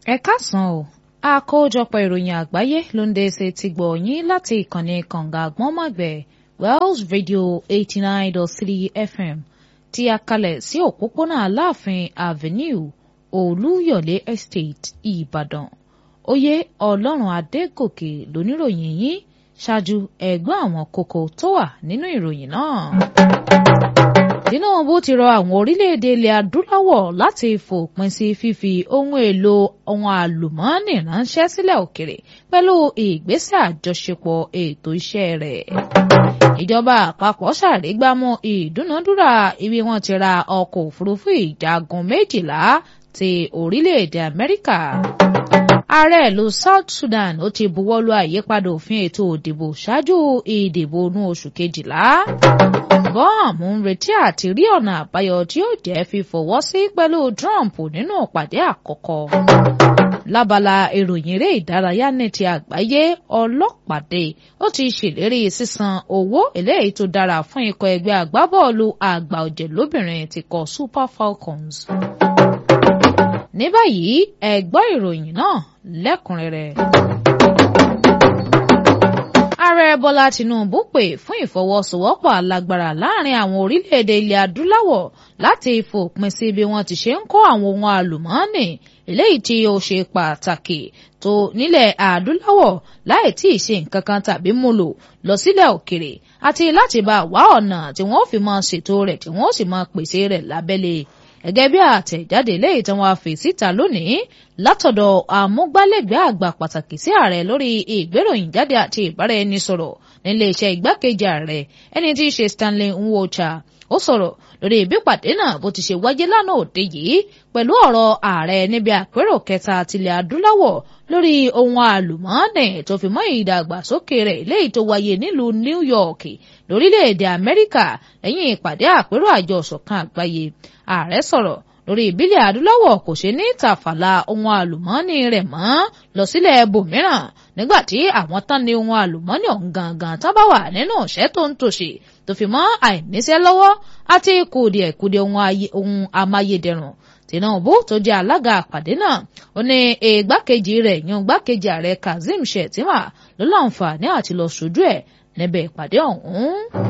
ẹ káàsán o àkójọpọ̀ ìròyìn àgbáyé ló ń dé ṣe ti gbọ̀ yín láti ìkànnì kànga àgbọ̀nmọ̀gbẹ̀ Wells Radio eighty nine dot three FM tí a kalẹ̀ sí òpópónà Aláàfin Avenue Olúyọ̀lé Estate Ìbàdàn oyè Ọlọ́run Adégòkè lóníròyìn yín ṣáájú ẹ̀gbọ́n àwọn kókó tó wà nínú ìròyìn náà. Tinubu ti rọ àwọn orílẹ̀-èdè ilẹ̀ adúláwọ̀ láti fòpin sí fífi ohun èlò ohun àlùmọ́ọ́nì ránṣẹ́ sílẹ̀ òkèrè pẹ̀lú ìgbésẹ̀ àjọṣepọ̀ ètò iṣẹ́ rẹ̀. Ìjọba àpapọ̀ ṣàrígbámú ìdúnadúrà ibi wọ́n ti ra ọkọ̀ òfurufú ìjagun méjìlá ti orílẹ̀-èdè Amẹ́ríkà. Ààrẹ ìlú South Sudan ó ti buwọ́lu àyípadà òfin ètò òdìbò ṣáájú ìdìbò inú oṣù kejìlá bọ́ọ̀mù ń retí àti rí ọ̀nà àbáyọ tí ó jẹ́ fífọwọ́ sí pẹ̀lú Trump nínú ìpàdé àkọ́kọ́. lábala ìròyìn eré ìdárayá ní ti àgbáyé ọlọ́pàdé ó ti ṣèlérí sísan owó eléyìí tó dára fún ikọ̀ ẹgbẹ́ agbábọ́ọ̀lù àgbà ọ̀jẹ̀ lóbìnrin ti kọ Super Falcons. ní báyìí ẹ gbọ́ ìròyìn náà lẹ́kùnrẹ́rẹ́ ààrẹ bọ́lá tinubu pè fún ìfọwọ́sowọ́pọ̀ alágbára láàrin àwọn orílẹ̀-èdè ilẹ̀ adúláwọ̀ láti fòpin sí bí wọ́n ti ṣe ń kó àwọn ohun àlùmọ́ọ́nì eléyìí tí ó ṣe pàtàkì tó nílẹ̀ adúláwọ̀ láì tí ì ṣe nǹkan kan tàbí múlò lọ sílẹ̀ òkèrè àti láti bá wá ọ̀nà tí wọ́n fi máa ṣètò rẹ̀ tí wọ́n sì máa pèsè rẹ̀ lábẹ́lé gẹ́gẹ́ bí àtẹ̀jáde léyìí tí wọ́n fi síta lónìí látọ̀dọ̀ àmúgbálẹ́gbẹ̀ẹ́ àgbà pàtàkì sí ààrẹ lórí ìgbéròyìn jáde àti ìbáraẹnisọ̀rọ̀ nílé iṣẹ́ igbákejì ààrẹ ẹni tí í ṣe Stanley Nwocha ó sọ̀rọ̀ lórí ìbípàdé náà bó ti ṣe wáyé lánàá òde yìí pẹ̀lú ọ̀rọ̀ ààrẹ níbi àpérò kẹta tilẹ̀ adúláwọ̀ lórí ohun àlùmọ́ọ́nì tó fi mọ́ ìdàgbàsókè rẹ̀ léyìí tó wáyé nílùú New York lórílẹ̀‐èdè Amẹ́ríkà lẹ́yìn ìpàdé àpérò àjọ ìṣọ̀kan àgbáyé ààrẹ sọ̀rọ̀ lórí ìbílẹ̀ adúláwọ̀ kò ṣe ní tàfàlà ohun àlùmọ́ọ́nì rẹ̀ mọ́ lọ sílẹ̀ bòmíràn nígbà tí àwọn tán ní ohun àlùmọ́ọ́nì ọ̀hún gangan tán bá wà nínú ìṣẹ́ tó ń tòṣì tó fi mọ́ àìníṣẹ́ lọ́wọ́ àti kùdìẹ̀kùdìẹ̀ ohun amáyédẹrùn Tinubu tó jẹ́ alága àpàdé náà ó ní ìgbákejì rẹ̀ yan igbákejì ààrẹ Kazeem Shettima ló láǹfààní àti lọ ṣojú ẹ̀ níbẹ̀ ìpàdé ọ̀hún.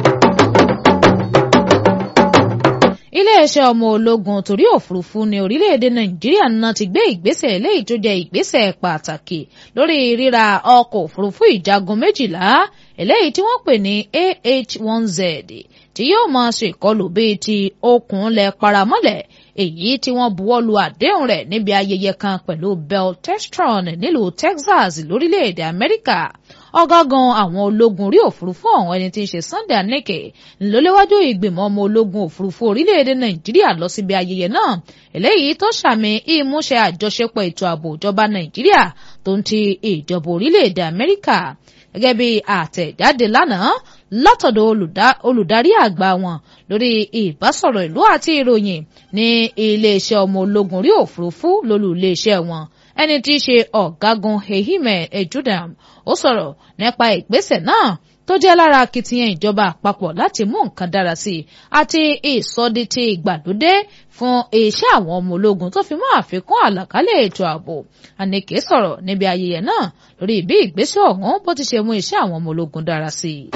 iléeṣẹ́ ọmọ ológun torí òfurufú ní orílẹ̀-èdè nàìjíríà náà ti gbé ìgbésẹ̀ eléyìí tó jẹ́ ìgbésẹ̀ pàtàkì lórí ríra ọkọ̀ òfurufú ìjagun méjìlá eléyìí tí wọ́n pè ní AH-1Z tí yóò máa ṣe ìkọlù bíi ti okùn lẹ̀ paramọ́lẹ̀ èyí tí wọ́n buwọ́lu àdéhùn rẹ̀ níbi ayẹyẹ kan pẹ̀lú Beltestron nílùú Texas lórílẹ̀-èdè Amẹ́ríkà ọ̀gágun àwọn ológun orí òfurufú ọ̀hún ẹni tí ń ṣe Sunday Aneke ńlọléwájú ìgbìmọ̀ ọmọ ológun òfurufú orílẹ̀-èdè Nàìjíríà lọ síbi ayẹyẹ náà eléyìí tó ṣàmì ìmúṣẹ àjọṣepọ̀ ètò ààbò ìjọba Nàìjíríà tó ń ti ìjọba orílẹ̀-èdè Amẹ́ríkà gẹ́gẹ́ bí àtẹ̀jáde lánàá látọ̀dọ̀ olùdarí àgbà wọn lórí ìbásọ̀rọ̀ ìlú àti ìròyìn ní iléeṣẹ́ ọmọ ológun orí òfurufú lólú iléeṣẹ́ wọn ẹni tí í ṣe ọ̀gágun Ehime Ejudam ó sọ̀rọ̀ nípa ìgbésẹ̀ náà tó jẹ́ lára akitiyan ìjọba àpapọ̀ láti mú nǹkan dára sí i àti ìsọdítì ìgbàlódé fún iṣẹ́ àwọn ọmọ ológun tó fi mọ́ àfikún àlàkálẹ̀ ètò ààbò Aneke sọ̀rọ̀ níbi ayẹyẹ náà lórí bí ìgbésẹ̀ ọ̀hún bó ti ṣe mú iṣẹ́ àwọn ọmọ ológun dára sí i.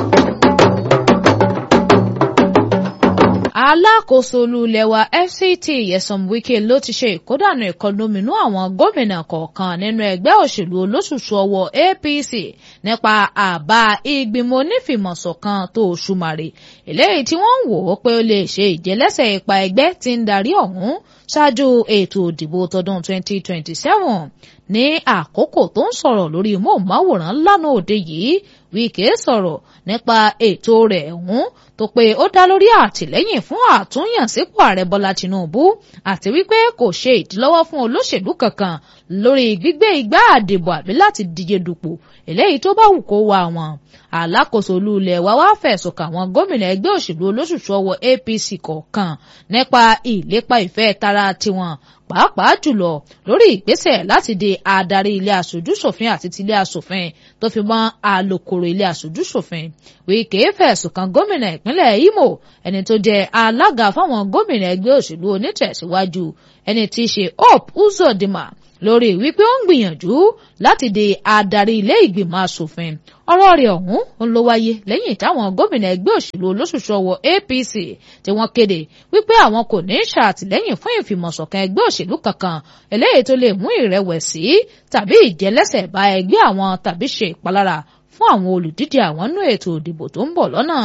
alákòóso olúlẹ̀wà FCT Nyesom Wike ló ti ṣe ìkódànù ìkọlóminú àwọn gómìnà kọ̀ọ̀kan nínú ẹgbẹ́ òṣèlú olóṣùṣù ọwọ́ APC nípa àbá ìgbìmọ̀ onífìmọ̀ṣọ̀kan tó ṣùmàrè eléyìí tí wọ́n ń wò ó pé ó lè ṣe ìjẹ́lẹ́sẹ̀ ipa ẹgbẹ́ tí ń darí ọ̀hún ṣáájú ètò ìdìbò tọdún 2027 ní àkókò tó ń sọ̀rọ̀ lórí móhùnmáwòrán lánàá òde yìí Wike sọ̀rọ̀ nípa ètò rẹ̀ ọ̀hún tó pé ó dá lórí àtìlẹ́yìn fún àtúnyànsípò ààrẹ Bọ́lá Tinubu àti wípé kò ṣe ìdílọ́wọ́ fún olóṣèlú kankan lórí gbígbé igbá àdìbò àbí láti díje dupò eléyìí tó bá wù kó wá wọn alákòóso olúlẹ̀ wa wá fẹ̀sùn kà àwọn gómìnà ẹgbẹ́ òṣèlú olóṣùṣù ọwọ́ APC kọ̀ọ̀kan nípa ìlépa ìfẹ́ tara tiwọn pàápàá jùlọ lórí ìgbésẹ̀ láti di adarí ilé aṣojúṣòfin àti tilé aṣòfin tó fi mọ́ alukoro ilé aṣojúṣòfin Wike fẹ̀sùn kan gómìnà ìpínlẹ̀ Imo ẹni tó jẹ́ alága fáwọn gómìnà ẹgbẹ́ òṣèlú onítẹ̀síwájú ẹni tí í ṣe Hope Uzodinma lórí wípé ó ń gbìyànjú láti di adarí ilé ìgbìmọ̀ asòfin ọ̀rọ̀ rẹ̀ ọ̀hún ń ló wáyé lẹ́yìn táwọn gómìnà ẹgbẹ́ òṣèlú olóṣùṣọwọ́ APC tí wọ́n kéde wípé àwọn kò ní ṣàtìlẹ́yìn fún ìfìmọ̀ṣọ̀kan ẹgbẹ́ òṣèlú kankan eléyìí tó lè mú ìrẹ̀wẹ̀sì tàbí ìjẹlẹ́sẹ̀ bá ẹgbẹ́ àwọn tàbí ṣe ìpalára fún àwọn olùdíje àwọn nú ètò ìdìbò tó ń bọ̀ lọ́nà.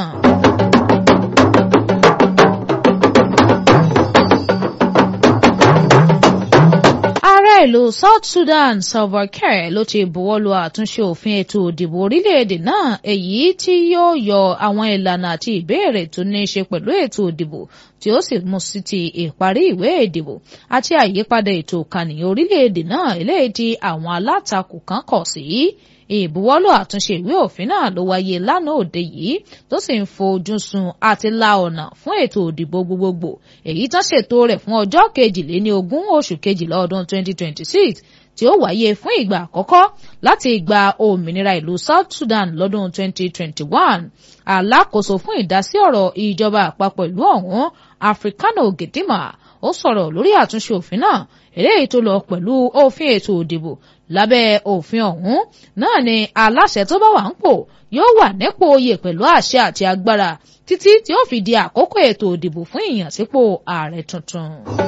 ààrẹ ìlú South Sudan Salva Kiir ló ti buwọ́lu àtúnṣe òfin ètò ìdìbò orílẹ̀-èdè náà èyí tí yóò yọ àwọn ìlànà àti ìbéèrè tó ní í ṣe pẹ̀lú ètò ìdìbò tí ó sì mú sí ti ìparí ìwé ìdìbò àti àyípadà ètò ìkànìyàn orílẹ̀-èdè náà eléyìí tí àwọn alátakò kan kọ̀ sí ìbuwọ́lù àtúnṣe ìwé òfin náà ló wáyé lánàá òde yìí tó sì ń fojú sun àti la ọ̀nà fún ètò òdìbò gbogbogbò èyí tán ṣètò rẹ̀ fún ọjọ́ kejìléní ogún oṣù kejìlá ọdún 2026 tí ó wáyé fún ìgbà àkọ́kọ́ láti ìgbà òmìnira ìlú South Sudan lọ́dún 2021 alákòóso fún ìdásí ọ̀rọ̀ ìjọba àpapọ̀ ìlú ọ̀hún Africano Gedima ó sọ̀rọ̀ lórí àtúnṣe òfin náà eléyìí tó lọ pẹ̀lú òfin ètò òdìbò lábẹ́ òfin ọ̀hún náà ni aláṣẹ tó bá wà ń pò yóò wà nípò oyè pẹ̀lú àṣẹ àti agbára títí tí ó fi di àkókò ètò òdìbò fún ìyànsípò ààrẹ tuntun.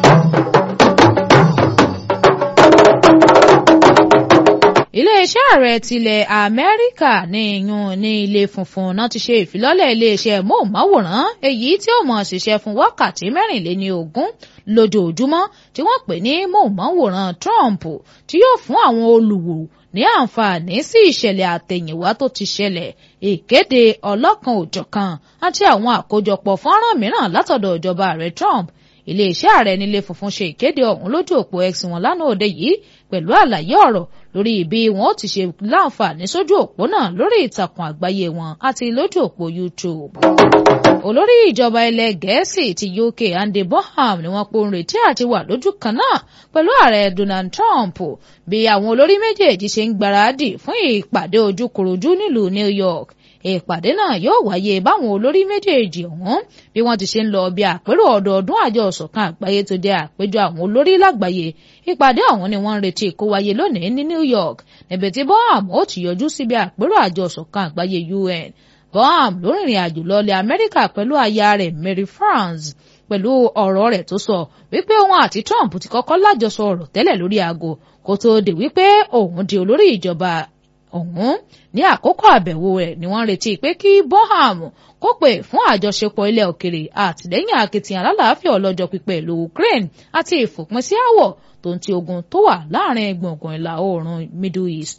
iléeṣẹ́ ààrẹ tilẹ̀ amẹ́ríkà ní ìyún ní ilé funfun náà ti ṣe ìfilọ́lẹ̀ iléeṣẹ́ móhùnmáwòrán èyí tí ó mọ̀ ṣiṣẹ́ fún wákàtí mẹ́rìnléní ogún lójoojúmọ́ tí wọ́n pè ní móhùnmáwòrán Trump tí yóò fún àwọn olùwò ní àǹfààní sí ìṣẹ̀lẹ̀ àtẹ̀yìnwá tó ti ṣẹlẹ̀ ìkéde ọlọ́kan òjọ̀kan àti àwọn àkójọpọ̀ fọ́nrán mìíràn látọ̀dọ̀ ìjọba ààrẹ Trump iléeṣẹ́ ààrẹ nílé funfun ṣe ìkéde ọ̀hún lójú òpó X wọn lánàá òde yìí pẹ̀lú àlàyé ọ̀rọ̀ lórí bí wọn ó ti ṣe láǹfààní sójú òpó náà lórí ìtàkùn àgbáyé wọn àti lójú òpó YouTube. olórí ìjọba ilẹ̀ gẹ̀ẹ́sì ti UK Andy Bonham ni wọ́n pòun retí àti wà lójú kan náà pẹ̀lú ààrẹ Donald Trump bí àwọn olórí méjèèjì ṣe ń gbáradì fún ìpàdé ojúkorojú nílùú New York ìpàdé náà yóò wáyé báwọn olórí méjèèjì ọ̀hún bí wọ́n ti ṣe ń lọ bí àpérò ọdọọdún àjọ ọ̀ṣọ̀kan àgbáyé tó jẹ́ àpéjọ àwọn olórí lágbàáyé ìpàdé ọ̀hún ni wọ́n ń retí kó wáyé lónìí ní New York níbi tí Bonham ó ti yọjú síbi àpérò àjọ ọ̀ṣọ̀kan àgbáyé UN Bonham ló rìnrìn àjò lọ́lẹ̀ Amẹ́ríkà pẹ̀lú aya rẹ̀ Mary France pẹ̀lú ọ̀rọ̀ rẹ̀ tó sọ wípé òun àti Trump ti kọ́kọ́ lájọsọ ọ̀rọ̀ tẹ́lẹ̀ lórí aago kó tóó di wípé òun di olórí ìjọba ọ̀hún ní àkókò àbẹ̀wò rẹ̀ ni wọ́n retí pé kí Bonham kó pè fún àjọṣepọ̀ ilẹ̀ òkèrè àtìlẹ́yìn akitiyan alálàáfíà ọlọ́jọ́ pípẹ́ ìlú Ukraine àti ìfòpin sí àwọ̀ tó ń ti ogun tó wà láàrin gbùngbùn ìlà oòrùn Middle East.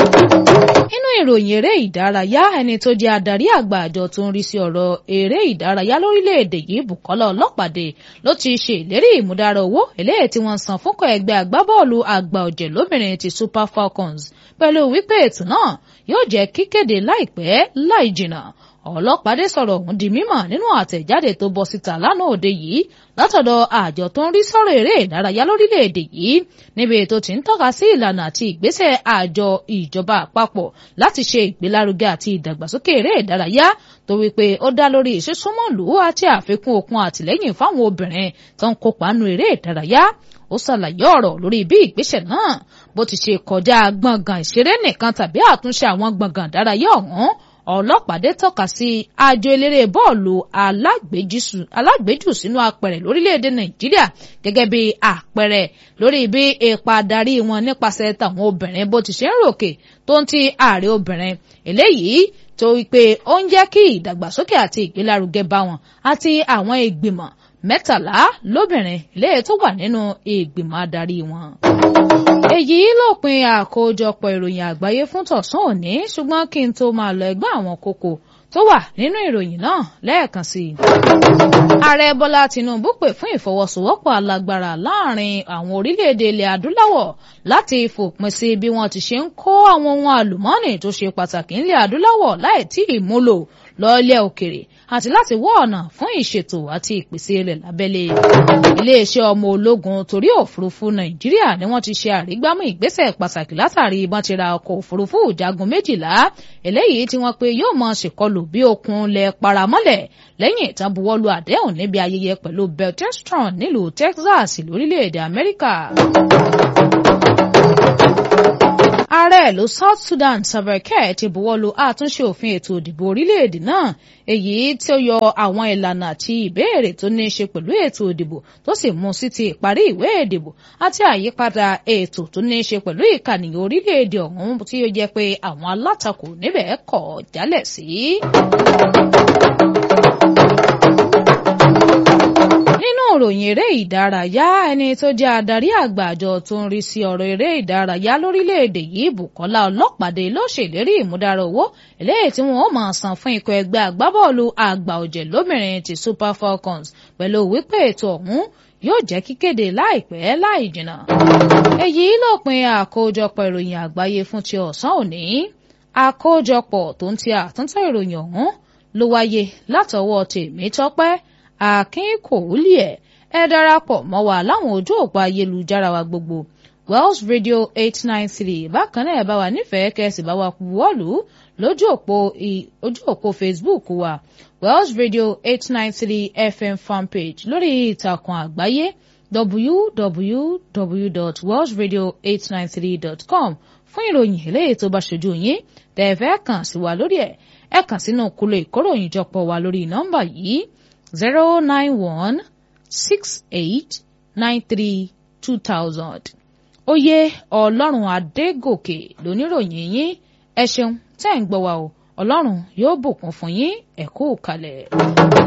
nínú ìròyìn eré ìdárayá ẹni tó jẹ́ adarí àgbà àjọ tó ń rí sí ọ̀rọ̀ eré ìdárayá lórílẹ̀‐èdè yìí Bùkọ́lá Ọlọ́pàdé ló ti ṣe ìlérí ìmúdára owó eléyìí tí wọ́n san fúnkọ̀ ẹgbẹ́ agbábọ́ọ̀lù àgbà ọ̀jẹ̀ lóbìnrin ti Super Falcons pẹ̀lú wípé ètò náà yóò jẹ́ kíkéde láìpẹ́ láì jìnnà ọlọ́pàdé sọ̀rọ̀ ọ̀hún di mímọ̀ nínú àtẹ̀jáde tó bọ́ síta lánàá òde yìí látọ̀dọ̀ àjọ tó ń rí sọ̀rọ̀ eré ìdárayá lórílẹ̀‐èdè yìí níbi tó ti ń tọ́ka sí ìlànà àti ìgbésẹ̀ àjọ ìjọba àpapọ̀ láti ṣe ìgbélárugẹ àti ìdàgbàsókè eré ìdárayá tó wípé ó dá lórí ìṣesúnmọ́lù àti àfikún okun àtìlẹ́yìn fáwọn obìnrin tó ń kópa nínú eré ìdárayá ó ṣàlàyé ọ̀rọ̀ lórí bí ìgbésẹ̀ náà bó ti ṣe kọjá gbọ̀ngàn ìṣeré nìkan tàbí àtúnṣe àwọn gbọ̀ngàn ìdárayá ọ̀hún ọlọ́pàdé tọ́ka sí àjọ eléré bọ́ọ̀lù alágbèjù sínú apẹ̀rẹ̀ lórílẹ̀‐èdè nàìjíríà gẹ́gẹ́ bí àpẹẹrẹ lórí bí ipa darí wọn nípasẹ̀ tàwọn obìnrin bó ti ṣe ń ròkè tó ń ti ààrẹ obìnrin eléyìí tó wípé ó ń jẹ́ kí ìdàgbàsókè àti ìgbélárugẹ bá wọn àti àwọn ìgbìmọ̀ mẹ́tàlá lóbìnrin eléyìí tó wà nínú ìgbìmọ̀ adarí wọn. èyí lópin àkójọpọ̀ ìròyìn àgbáyé fún tọ̀sán òní ṣùgbọ́n kí n tó máa lọ ẹgbẹ́ àwọn kókó tó wà nínú ìròyìn náà lẹ́ẹ̀kan sí i. ààrẹ bọ́lá tinubu pè fún ìfọwọ́sowọ́pọ̀ alágbára láàrin àwọn orílẹ̀-èdè ilẹ̀ adúláwọ̀ láti fòpin sí bí wọ́n ti ṣe ń kó àwọn ohun àlùmọ́ọ́nì tó ṣe pàtàkì nílẹ̀ adúláwọ̀ láì tí ì múlò lọ́ọ́lẹ̀ òkèrè àti láti wá ọ̀nà fún ìṣètò àti ìpèsè rẹ̀ lábẹ́lé. iléeṣẹ́ ọmọ ológun torí òfurufú nàìjíríà ni wọ́n ti ṣe àrígbámú ìgbésẹ̀ pàtàkì látàrí ìbọn ti ra ọkọ̀ òfurufú ìjagun méjìlá eléyìí tí wọ́n pe yóò mọ ṣèkọlù bí okùn lẹ̀ paramọ́lẹ̀ lẹ́yìn ìtàn buwọ́lu àdéhùn níbi ayẹyẹ pẹ̀lú beltestron nílùú texas lórílẹ̀‐èdè amẹ́ríkà ààrẹ ìlú South Sudan Salva Kiir ti buwọ́lu àtúnṣe òfin ètò ìdìbò orílẹ̀-èdè náà èyí tí ó yọ àwọn ìlànà àti ìbéèrè tó ní í ṣe pẹ̀lú ètò ìdìbò tó sì mú sí ti ìparí ìwé ìdìbò àti àyípadà ètò tó ní í ṣe pẹ̀lú ìkànnìyàn orílẹ̀-èdè ọ̀hún tí ó jẹ́ pé àwọn alátakò níbẹ̀ kọ̀ jálẹ̀ sí. nínú ìròyìn eré ìdárayá ẹni tó jẹ́ adarí àgbà àjọ tó ń rí sí ọ̀rọ̀ eré ìdárayá lórílẹ̀‐èdè yìí Bùkọ́lá Ọlọ́pàdé ló ṣèlérí ìmúdára owó eléyìí tí wọ́n ó máa san fún ikọ̀ ẹgbẹ́ agbábọ́ọ̀lù àgbà ọ̀jẹ̀ lóbìnrin ti Super Falcons pẹ̀lú wípé ètò ọ̀hún yóò jẹ́ kíkéde láìpẹ́ láì jìnnà. èyí lópin àkójọpọ̀ ìròyìn àgbáyé fún ti ọ̀sán òní àkójọpọ̀ tó ń ti àtúntò ìròyìn ọ̀hún ló wáyé látọwọ́ Tèmítọ́pẹ́ Akínkòólìẹ̀ ẹ darapọ̀ mọ́ wa láwọn ojú òpó ayélujára wa gbogbo Wells Radio eight nine three bákan náà ẹ bá wa nífẹ̀ẹ́ kẹ́sì bá wa buwọ́lù lójú òpó ojú òpó Facebook wa Wells Radio eight nine three FM fanpage lórí ìtàkùn àgbáyé www.wellsradio893.com fún ìròyìn eléyìí tó bá ṣojú yín tẹ́ ẹ fẹ́ kàn sí wa lórí ẹ̀ ẹ kàn sínú kúlò ìkóròyìn jọpọ̀ wa lórí nọ́mbà yìí zero nine one six eight nine three two thousand. oyè ọlọ́run adégòkè lóníròyìn yín ẹ ṣeun tẹ́ ń gbọ́ wa o ọlọ́run yóò bùkún fún yín ẹ kú kalẹ̀.